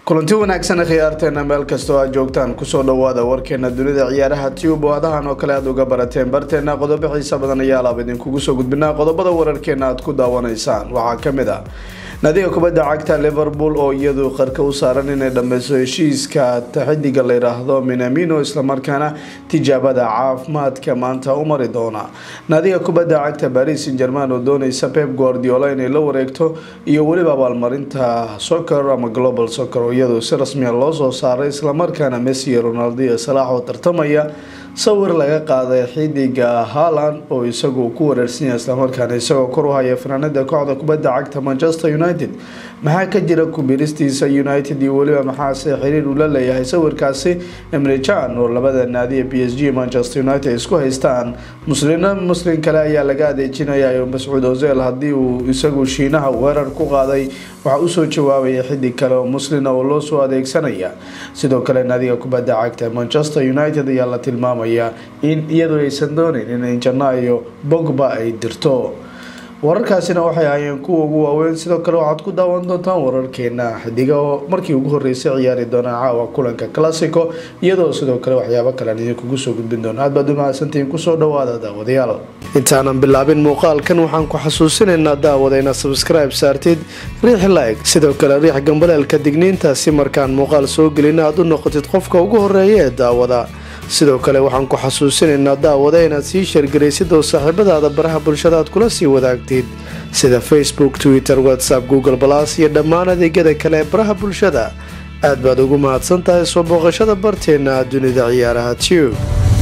kulanti wanaagsan khiyaarteena meel kastoo aad joogtaan kusoo dhawaada warkeena dunida ciyaaraha tube oo adahan oo kale aad uga barateen barteena qodobo xiisa badan ayaa alaab idinkugu soo gudbinaa qodobada wararkeena aad ku daawanaysaan waxaa kamid ah nadiga kubadda cagta liverpool oo iyadu qarka u saaran inay dhameyso heshiiska xidiga la yiraahdo minamino islamarkaana tijaabada caafimaadka maanta u mari doona nadiga kubadda cagta baris san german oo dooneysa pep guardiola inay la wareegto iyo weliba abaalmarinta soccer ama global soccer oo iyadu si rasmiya loo soo saaray islamarkaana messi iyo ronaldo iyo salaax oo tartamaya sawir laga qaaday xidiga haaland oo isagu ku wareersan yahay islamarkaana isagoo kor u haya fanaanada kooxda kubadda cagta manchester united maxaa ka jira kubiristiisa united iyo weliba maxaase xiriir uu la leeyahay sawirkaasi emrijan oo labada naadiya b s g manchester united isku haystaan muslina muslin kale ayaa laga adeejinaya mascuud ozel haddii uu isagu shiinaha weerar ku qaaday waxaa usoo jawaabaya xidig kale oo muslina oo loo soo adeegsanaya sidoo kale naadiga kubadda cagta manchester united ayaa la tilmaamaya in iyadu aysan dooneyn in janaayo bogba ay dirto wararkaasina waxay ahaayeen kuwa ugu waaweyn sidoo kale waxaad ku daawan doontaan wararkeena xidiga oo markii ugu horeysay ciyaari doonaa caawa kulanka classico iyadoo sidoo kale waxyaabo kalean idinkugu soo gudbin doona aad baad umahadsantihiin kusoo dhawaada daawadayaal intaanan bilaabin muuqaalkan waxaan ku xasuusinaynaa daawada inaad sabskribe saartid riix like sidoo kale riix gambaleelka digniinta si markaan muuqaal soo gelin aad u noqotid qofka ugu horeeya ee daawada sidoo kale waxaan ku xasuusinaynaa daawada inaad sii sheergaraysid oo saaxiibadaada baraha bulshada aad kula sii wadaagtid sida facebook twitter whatsapp google balas iyo dhammaan adeegyada kale ee baraha bulshada aad baad ugu mahadsan tahay soo booqashada barteena dunida ciyaaraha tube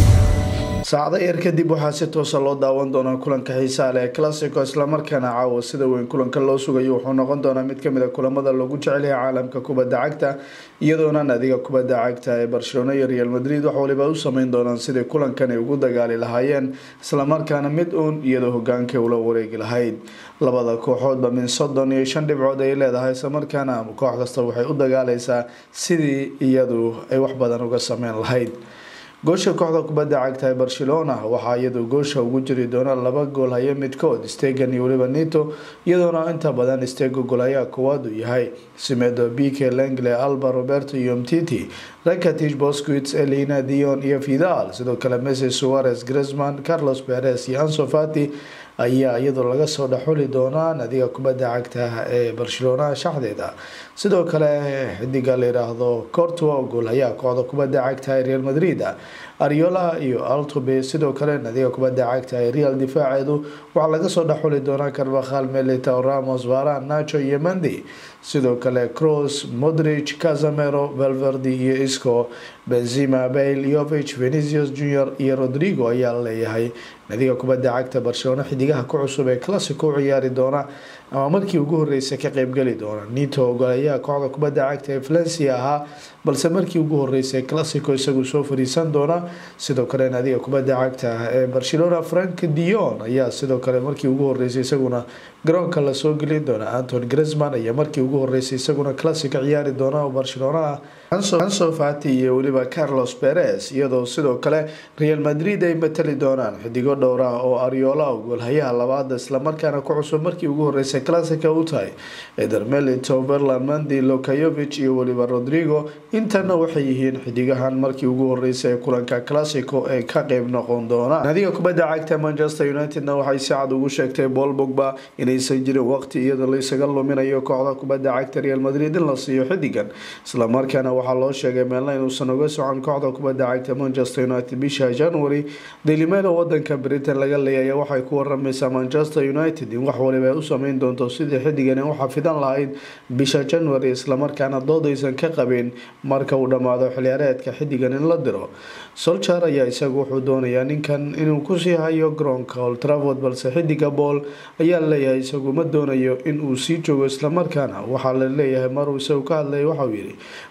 saacado yar kadib waxaa si toosa loo daawan doonaa kulanka xiisaha leh ee classico islamarkaana caawa sida weyn kulanka loo sugayo wuxuu noqon doonaa mid kamid a kulamada loogu jecel yahay caalamka kubadda cagta iyadoona nadiga kubadda cagta ee barcelona iyo real madrid wax waliba u sameyn doonaan sidai kulankan ay ugu dagaali lahaayeen islamarkaana mid uun iyadoo hogaanka ula wareegi lahayd labada kooxoodba min soddon iyo shan dhibcood ay leedahay islamarkaana koox kasta waxay u dagaaleysaa sidii iyadu ay wax badan uga sameyn lahayd goosha kooxda kubadda cagta ee barcelona waxaa iyadu goosha ugu jiri doona laba gool haya midkood stegan iyo weliba nito iyadoona inta badan stego goolayaa koowaad uu yahay simedo bike lengle alba roberto iyo mtiti rakatich bosquits elina dion iyo vidal sidoo kale messi suarez grisman carlos perez iyo ansofati ayaa iyadoo laga soo dhexuli doonaa nadiga kubadda cagta ee barcelona shaxdeeda sidoo kale xidiga la yiraahdo cortua goolhayaa kooxda kubadda cagta ee real madrid ariola iyo altobe sidoo kale nadiga kubadda cagta ee real difaaceedu waxaa laga soo dhexuli doonaa carvahal melita ramos varan nacho iyo mendi sidoo kale cross modrich casamero valverdi iyo isco benzima bale yovich venicius junior iyo rodrigo ayaa laleeyahay nadiga kubadda cagta barcelona xidigaha ku cusub ee classico u ciyaari doona ama markii ugu horeysay ka qeybgeli doona nito ogolayaa kooxda kubadda cagta ee valencia ahaa balse markii ugu horeysay classico isagu soo fariisan doona sidoo kale nadiga kubadda cagta ee barcelona frank dion ayaa sidoo kale markii ugu horeysay isaguna garoonka lasoo gelin doona anton grisman ayaa markii ugu horeysay isaguna classica ciyaari doona oo barcelona ah anso fati iyo weliba carlos perez iyadoo sidoo kale real madrid ay matali doonaan xidigo dhowra oo ariola goolhayaha labaada islamarkaana ku cusub markii ugu horeysay classica u tahay eder melito berland mandi lokayovich iyo weliba rodrigo intana waxay yihiin xidigahan markii ugu horeysay ee kulanka classico ee ka qeyb noqon doonaan nadiga kubadda cagta manchester unitedna waxay si cad ugu sheegtay paul bogba inaysan jirin waqti iyadoo laysaga luminayo kooxda kubadda cagta real madrid in la siiyo xidigan islamarkaana waxaa loo sheegay meelna inuusan uga socon kooxda kubadda cagta manchester united bisha january dailymelo wadanka britain laga leeyaya waxay ku waramaysaa manchester united in wax waliba ay u sameyn doonto sidii xidigan u xafidan lahayd bisha january islamarkaana doodaysan ka qabin marka uu dhammaado xiliyaareedka xidigan in la diro solchar ayaa isagu wuxuu doonayaa ninkan inuu kusii hayo garoonka old travord balse xidiga bool ayaa laleeyahay isagu ma doonayo in uu sii joogo islamarkaana waxaa la leeyahay maruu isagu ka hadlaya waxauu yidhi bool waa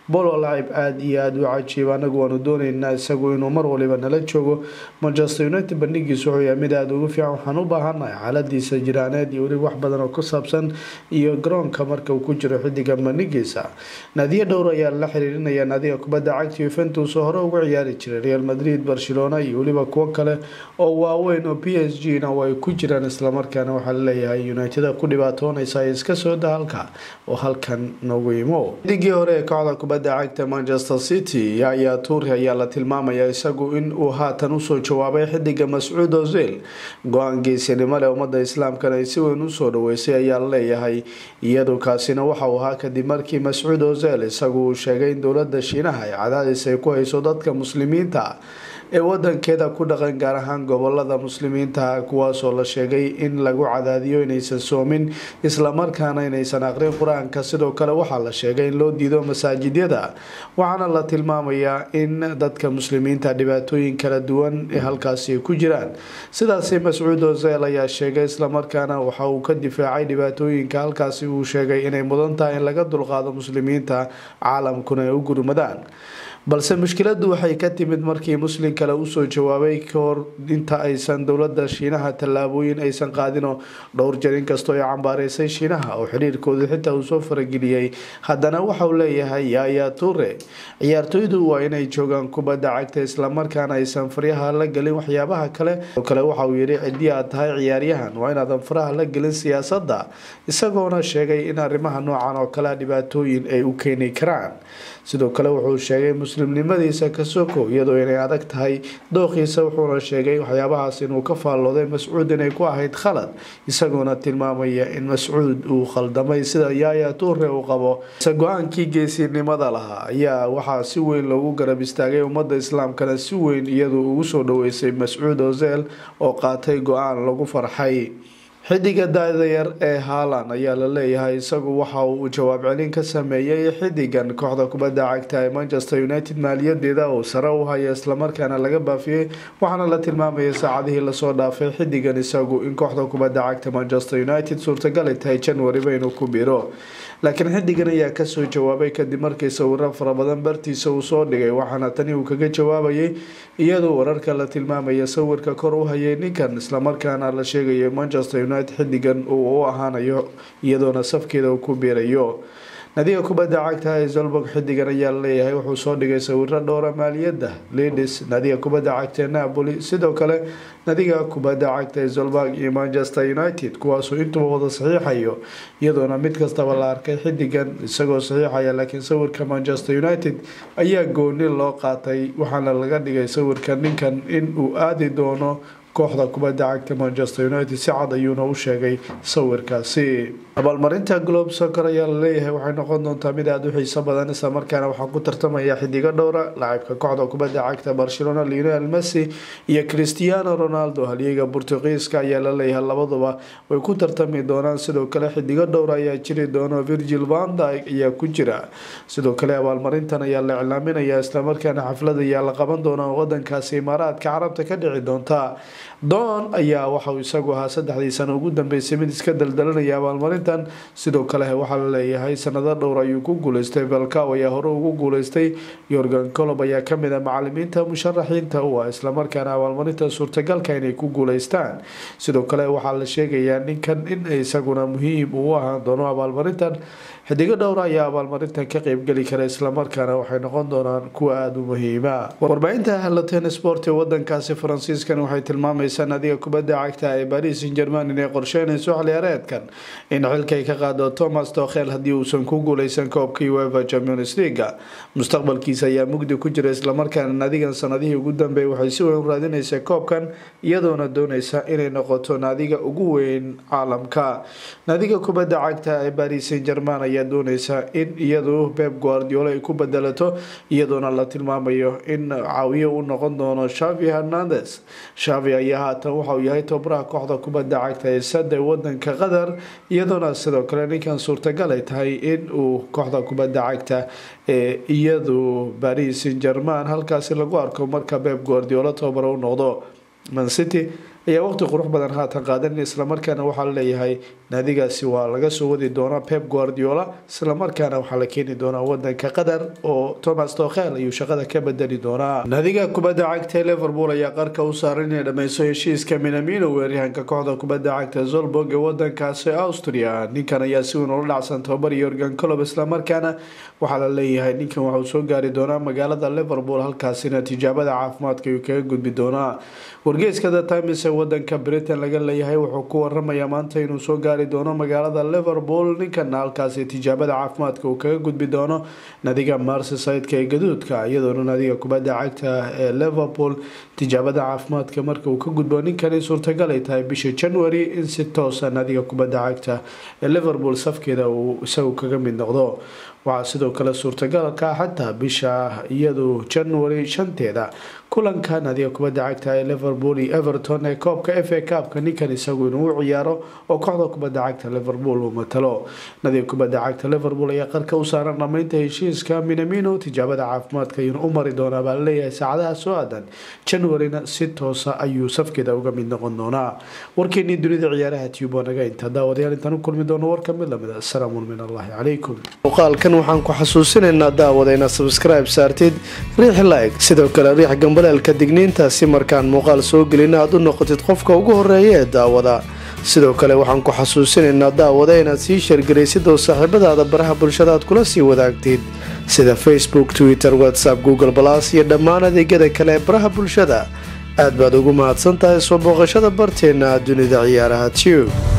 laacib aada iyo aada u cajiib anagu waanu dooneynaa isagu inuu mar waliba nala joogo manchester united bandhigiisu wuxuu yahay mid aada ugu fiican waxaan u baahanahay xaaladiisa jiraaneed iyo weliba wax badan oo ku saabsan iyo garoonka marka uu ku jiro xidiga bandhigiisa naadiyo dhowr ayaa la xiriirinaya naadiga kubadda cagta yuventus oo hore ugu ciyaari jiray real madrid barcelona iyo weliba kuwo kale oo waaweyn oo p s g na ay ku jiraan islamarkaana waxaa laleeyahay united ku dhibaatoonaysa ay iska soo da halka oo halkan noogu imo xidigii hore ee kooxda kubadda cagta manchester city ayaa tuuri ayaa la tilmaamaya isagu in uu haatan usoo jawaabay xidiga mascuud ozil go-aan geesinimo leh ummada islaamkana ay si weyn usoo dhaweysay ayaa laleeyahay iyadu kaasina waxauu ahaa kadib markii mascuud ozil isagu uu sheegay in dowlada shiinaha ay cadaadis ay ku hayso dadka muslimiinta ee wadankeeda ku dhaqan gaar ahaan gobolada muslimiinta kuwaasoo la sheegay in lagu cadaadiyo inaysan soomin islamarkaana inaysan aqrin qur-aanka sidoo kale waxaa la sheegay in loo diido masaajidyada waxaana la tilmaamayaa in dadka muslimiinta dhibaatooyin kala duwan ee halkaasi ku jiraan sidaasi mascuud ozel ayaa sheegay islamarkaana waxa uu ka difaacay dhibaatooyinka halkaasi uu sheegay inay mudan tahay in laga dulqaado muslimiinta caalamkuna ay u gurmadaan balse mushkiladu waxay ka timid markii muslim kale usoo jawaabay kahor inta aysan dowlada shiinaha tallaabooyin aysan qaadino dhowr jar inkastoo ay cambaareysay shiinaha oo xiriirkooda xitaa uu soo farageliyey haddana waxauu leeyahay yaaya ture ciyaartoydu waa inay joogaan kubadda cagta islamarkaana aysan faryaha la gelin waxyaabaha kale oo kale waxauu yihi cidii aad tahay ciyaaryahan waa inaadan faraha la gelin siyaasada isagoona sheegay in arrimaha noocan oo kale dhibaatooyin ay u keeni karaan sidoo kale wuxuu sheegay muslimnimadiisa ka soko iyadoo inay adag tahay dooqiisa wuxuuna sheegay waxyaabahaas inuu ka faallooday mascuud inay ku ahayd khalad isagoona tilmaamaya in mascuud uu khaldamay sida yaaya tuure uu qabo se go-aankii geesinimada lahaa ayaa waxaa si weyn loogu garab istaagay ummadda islaamkana si weyn iyadu ugu soo dhaweysay mascuud ozel oo qaatay go-aan lagu farxay xidiga da-da yar ee haalan ayaa la leeyahay isagu waxa uu jawaab celin ka sameeyey xidigan kooxda kubadda cagta ee manchester united maaliyadeeda oo sare u haya islamarkaana laga baafiyey waxaana la tilmaamayay saacadihii lasoo dhaafay xidigan isagu in kooxda kubadda cagta manchester united suurtagali tahay januariba inuu ku biro laakiin xidigan ayaa kasoo jawaabay kadib markii sawiro fara badan bartiisa uu soo dhigay waxaana tani uu kaga jawaabayay iyadoo wararka la tilmaamaya sawirka kor u hayay ninkan islamarkaana la sheegaya manchester united xidigan uu u ahaanayo iyadoona safkeeda uu ku biirayo nadiga kubadda cagta ee zolborg xidigan ayaa laleeyahay wuxuu soo dhigay sawiro dhowra maaliyadda lidis nadiga kubadda cagta ee napoli sidoo kale nadiga kubadda cagta ee zolborg iyo manchester united kuwaasuu intuba wada saxiixayo iyadoona mid kastaba la arkay xidigan isagoo saxiixaya laakiin sawirka manchester united ayaa gooni loo qaatay waxaana laga dhigay sawirka ninkan in uu aadi doono kooxda kubadda cagta manchester united si cad ayuuna u sheegay sawirkaasi abaalmarinta globe soccer ayaa laleeyahay waxay noqon doontaa mid aada u xiiso badan islamarkaana waxaa ku tartamaya xidigo dhowra lacabka kooxda kubadda cagta barcelona lionel messi iyo cristiano ronaldo halyeega bortugiiska ayaa laleeyahay labaduba way ku tartami doonaan sidoo kale xidigo dhowra ayaa jiri doono virgil vanda ayaa ku jira sidoo kale abaalmarintan ayaa la iclaaminaya islamarkaana xaflad ayaa la qaban doona wadankaasi imaaraadka carabta ka dhici doonta don ayaa waxauu isagu ahaa saddexdii sano ugu dambeysay mid iska daldalanaya abaalmarintan sidoo kale waxaa la leeyahay sanado dhowr ayuu ku guuleystay valcow ayaa hore ugu guuleystay yorgan colob ayaa kamid a macalimiinta musharaxiinta u ah islamarkaana abaalmarinta suurtagalka inay ku guuleystaan sidoo kale waxaa la sheegayaa ninkan in isaguna muhiim uu ahaan doono abaalmarintan xidigo dhowra ayaa abaalmarintan ka qeybgeli kara islamarkaana waxay noqon doonaan kuwa aada u muhiima warbaahinta halaten sport ee wadankaasi faransiiskan waxay tilmaamaysaa nadiga kubadda cagta ee baris san german inay qorsheynayso xiliyaareedkan in xilkay ka qaado thomas dokhel haddii uusan ku guuleysan koobka ueva champions leaga mustaqbalkiisa ayaa mugdi ku jira islamarkaana nadigan sanadihii ugu dambeeyay waxay si weyn u raadinaysa koobkan iyadoona dooneysa inay noqoto naadiga ugu weyn caalamka nadiga kubadda cagta ee baris san german ayaa dooneysa in iyadu beb guardiola ay ku bedelato iyadoona la tilmaamayo in caawiye u noqon doono shavi hernandes shavi ayaa haatan waxauu yahay tobaraha kooxda kubadda cagta ee sada wadanka qatar iyadoona sidoo kale ninkan suurtagal ay tahay in uu kooxda kubadda cagta ee iyadu baris san german halkaasi lagu arko marka beb guardiola tobara u noqdo mancity ayaa waqti qurux badan haatan qaadan islamarkaana waxaa laleeyahay naadigaasi waa laga soo wadi doonaa pep guardiola islamarkaana waxaa la keeni doonaa wadanka qatar oo thomas tokhel ayuu shaqada ka bedeli doonaa naadiga kubadda cagta ee liverpool ayaa qarka u saaran inay dhameyso heshiiska minamino weeryahanka kooxda kubadda cagta zolborg ee wadankaasi austria ninkan ayaa si weyn ula dhacsan tababar yorgan colob islamarkaana waxaa la leeyahay ninkan waxauu soo gaari doonaa magaalada liverpool halkaasina tijaabada caafimaadka ayuu kaga gudbi doonaa wargeyska the times ee wadanka britain laga leeyahay wuxuu ku waramayaa maanta inuu soo gaari doono magaalada liverpool ninkana halkaasi tijaabada caafimaadka uu kaga gudbi doono nadiga marsesideka ee gaduudka iyadoona nadiga kubadda cagta ee liverpool tijaabada caafimaadka marka uu ka gudbo ninkani suurtagal ay tahay bisha january in si toosa nadiga kubadda cagta ee liverpool safkeeda uu isagu kaga mid noqdo waxaa sidoo kale suurtagalka xataa bisha iyadu january shanteeda kulanka nadiga kubadda cagta ee liverpool iyo everton ee koobka f a cupka ninkan isagu inuu u ciyaaro oo kooxda kubadda cagta liverpool uu matalo nadiga kubadda cagta liverpool ayaa qarka u saaran dhamaynta heshiiska minamino tijaabada caafimaadka ayuuna u mari doonaa baa laleeyahay saacadaha soo aadan januaryna si toosa ayuu safkeeda uga mid noqon doonaa warkeenii dunida ciyaaraha tube waa naga inta daawadayaal intaan u kulmi doono warka mid lamid asalaamu min allahi calaykum muuqaalkan waxaan ku xasuusinaynaa daawada inaad subscribe saartid riix like sidoo kale riix gambaleelka digniinta si markaan muuqaal soo gelin aad u noqotid qofka ugu horeeya ee daawada sidoo kale waxaan ku xasuusinaynaa daawada inaad sii sheergaraysid oo saaxiibadaada baraha bulshada aad kula sii wadaagtid sida facebook twitter whatsapp google balas iyo dhammaan adeegyada kale ee baraha bulshada aad baad ugu mahadsan tahay soo booqashada barteena dunida ciyaaraha tube